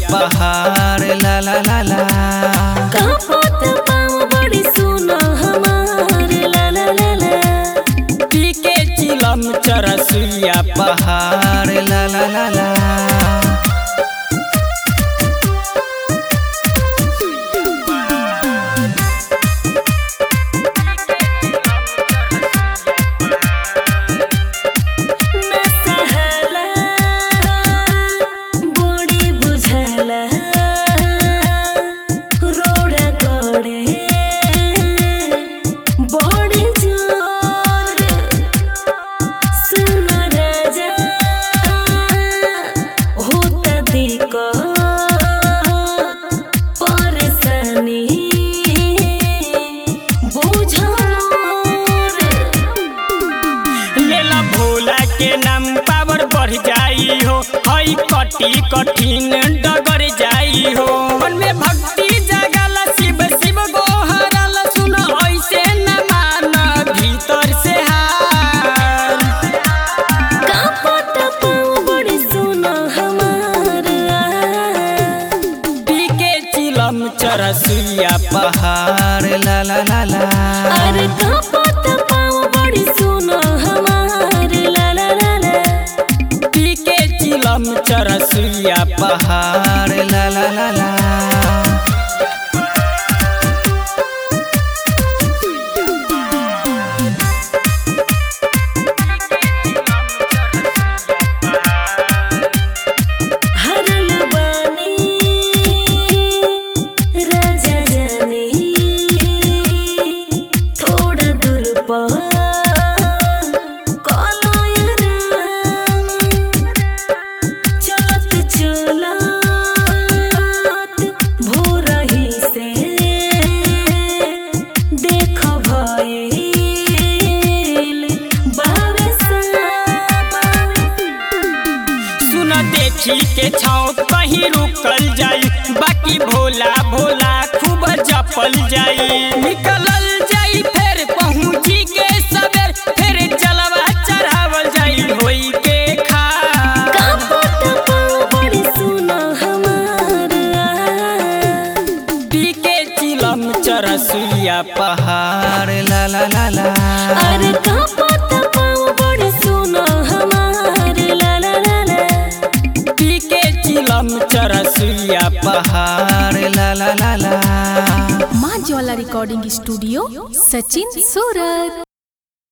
पहाड़ ला ला ला ला कापत पाँव बड़ी सुना हमार ला ला ला ला पी के चिलम चरसुइया पहाड़ ला ला ला ला न सहला बड़ी बुझला रोड गड़े बड़ी जोर सुन राजा होता दिक्कत परेशानी बुझ मोर लेला भोला के नाम पावर बढ़ जाई हो हई कटी कठिन डगर जाई हो मन में भक्ति जगल शिव शिव गोहरल सुन ऐसे न मान भीतर से हार कापत पाँव बड़ी सुना हमार पी के चिलम चरसुइया पहाड़ ला ला ला ला अरे कापत पाँव बड़ी सुना हमार ला ला ला ला पी के चिलम चरसुइया पहाड़ ला ला ला ला हरल बानी राजा जानी थोड़ा दूर पर कलय राम चलत चलत भोरही से देख भइल बावे सामा सुन देखी के छाव कहीं रुकल जाई बाकी भोला भोला खूब जपल जाई निकलल जाई फिर पहुंची के सवेर फिर जलवा चढ़ावल जाई होई के खा कापत पाँव बड़ी सुना हमार पी के चिलम चरसुइया पहाड़ ला ला ला ला अरे कापत पाँव बड़ी सुना हमार ला ला ला ला पी के चिलम चरसुइया पहाड़ ला ला ला ला माँ ज्वाला रिकॉर्डिंग स्टूडियो सचिन सूरत